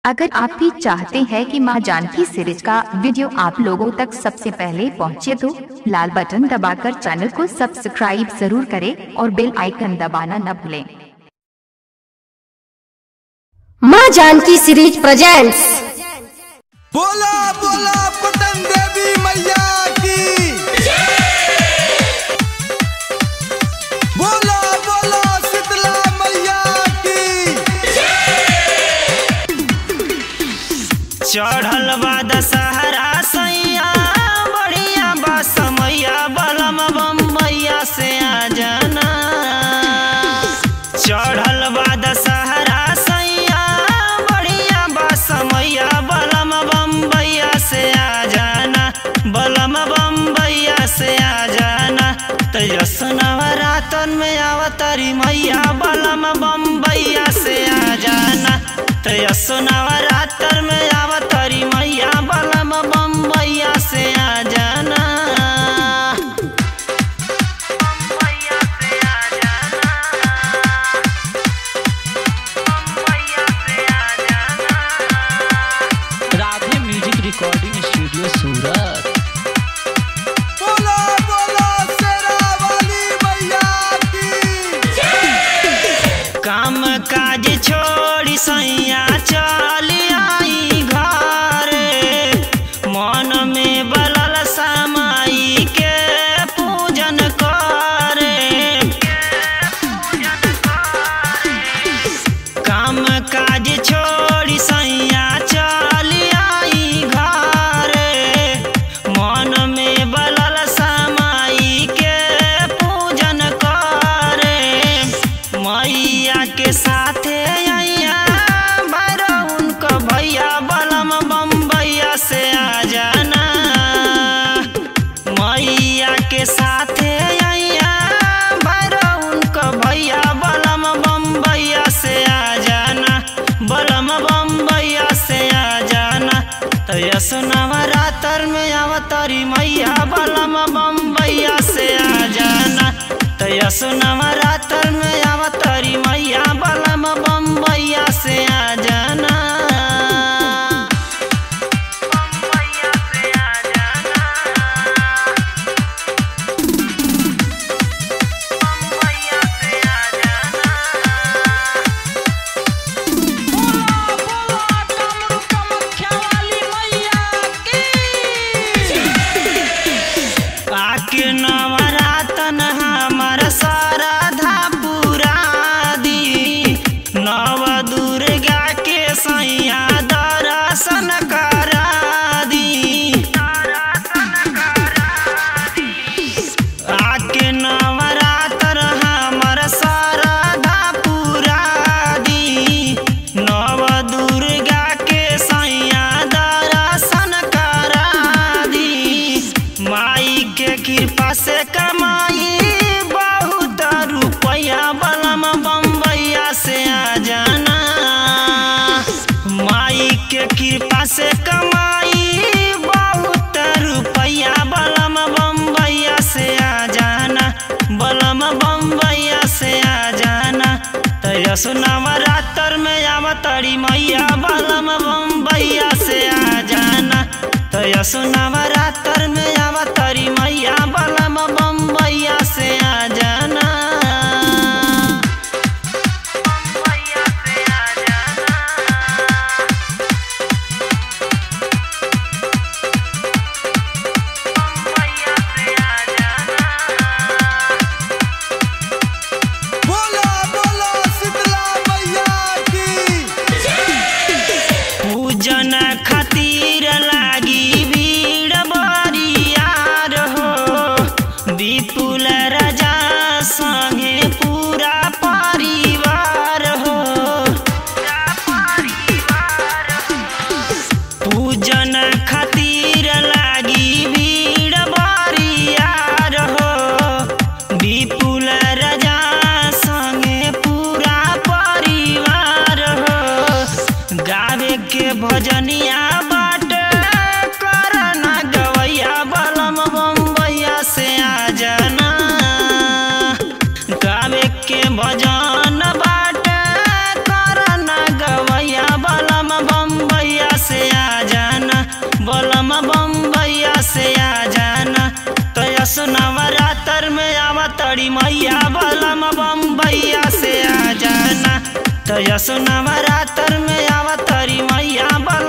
अगर आप भी चाहते हैं कि मां जानकी सीरीज का वीडियो आप लोगों तक सबसे पहले पहुंचे तो लाल बटन दबाकर चैनल को सब्सक्राइब जरूर करें और बेल आइकन दबाना न भूलें माँ जानकी सीरीज प्रेजेंट्स बोला बोला पटन देवी मैया की बोला बोला शीतला मैया की चढ़ल बा दशहरा सैया बढ़िया बा समैया बलम बम्बैया से आ जाना चढ़ल बा दशहरा सैया बढ़िया बा समैया बलम बम्बैया से आ जाना बलम बम्बैया से आ जाना तेजस नवरातन में आवतरी मैया बलम बम्बैया से आ जाना तेजस नवरात्र में आवतरी मैया बलम बम्बैया से आ जाना बम्बैया से आ जाना बम्बैया से आ जाना Radhe music recording studio Surat बोला बोला शेरा वाली मैया की काम काज छोड़ी सैया चली आई घरे मन में बलल समाई के पूजन करे काम काज छोड़ी सैया चली आई घरे मन में बलल समाई के पूजन करे मैया के साथे अइया भैरव उनको भैया बलम बम्बैया से आ जाना मैया के साथे अइया भैरव उनको भैया बलम बम्बैया से आ जाना बलम बम्बैया से आ जाना तो यस नवरात्र में अवतरी मैया बलम बम्बैया से आ जाना तो यस नवरात्र में अवतरी मैया बलम बम्बैया से आ जाना बम्बैया से आ जाना बम्बैया से आ जाना आके नवरातन हमर शारदा पुरा दी नव दुर्गा के सैया दर्शन करा दी आके नवरात्र हमर शारदा पुरा दी नव दुर्गा के सैया दर्शन करा दी माई के कृपा से कमाई बहुत रुपया बलम बम्बैया से आ जाना माई के कृपा से कमाई बहुत रुपया बलम बम्बैया से आ जाना बलम बम्बैया से आ जाना तयस नवरात्र में आवतरी मैया बलम बम्बैया से आ जाना तयस नवरात्र में आवतरी मैया बलम बम्बैया से आ जाना बम्बैया से आ जाना बम्बैया से आ जाना बोला बोला शीतला मैया की पूजन खातिर लागी भीड़ बरियार हो विपुल राजा संगे पूरा परिवार हो पूजन खातिर लागी भीड़ बरियार हो विपुल राजा संगे पूरा परिवार हो गावे के भजनिया बाट करना गवैया बलम बम्बैया से आ जाना गावे के भजन बाट करना गवैया बलम बम बलम बम्बैया से आ जाना तो यस नवरात्र में आवा तड़ी मैया बलम बम्बैया से आ जाना तो यस नवरात्र में आवा तड़ी मैया बलम